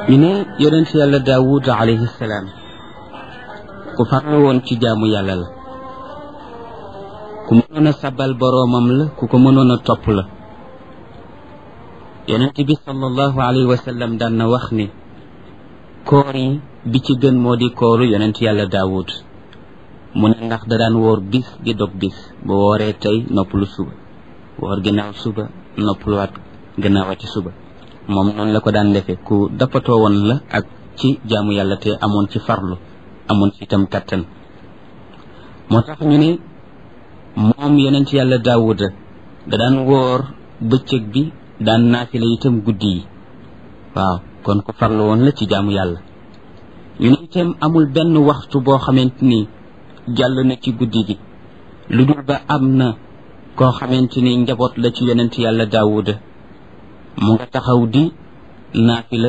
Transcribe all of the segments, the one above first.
ñu ne yonent yàlla daawud alayhi salaam ku farlu woon ci jaamu yàlla la ku mënoon a sabal boroomam la ku ko mënoon a topp la yonent bi sallallahu alayhi wa sallam daan na wax ni koor yi bi ci gën moo di kooru yonent yàlla daawud mu ne ndax da daan woor bis di dog bis ba wooree tey noppalu suba woor ginnaaw suba noppaluwaat gannaawati suba moom noonu la ko daan defee ku dappatoo woon la ak ci jaamu yàlla te amoon ci farlu amoon ci itam kattan moo tax ñu ne moom yonent yàlla daawuda da daan woor bëccëg bi daan naafila itam guddi yi waaw kon ku farlu woon la ci jaamu yàlla ñu ne itam amul benn waxtu boo xamante ni jàll na ci guddi gi lu dul ba am na koo xamante ni njaboot la ci yonent yàlla daawuda mu nga taxaw di naafila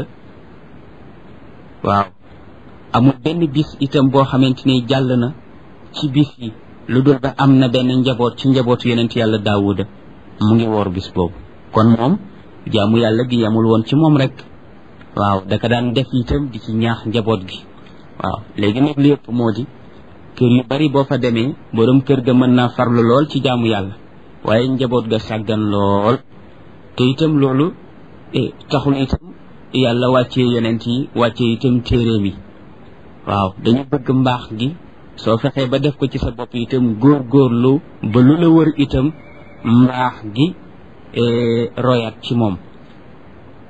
waaw amul benn bis itam boo xamante ni jàll na ci bis yi lu dul ba am na benn njaboot ci njabootu yonent yàlla daawuda mu ngi woor bis boobu kon moom jaamu yàlla gi yamul woon ci moom rek waaw daka daan def itam di ci ñaax njaboot gi waaw léegi nag li yëpp moo di kër yu bari boo fa demee borom kër ga mën naa farlu lool ci jaamu yàlla waaye njaboot ga sàggan lool te itam loolu taxul itam yàlla wàccee yonent yi wàccee itam téeréem yi waaw dañu bëgg mbaax gi soo fexee ba def ko ci sa bopp itam góor góorlu ba lu la wër itam mbaax gi royaat ci moom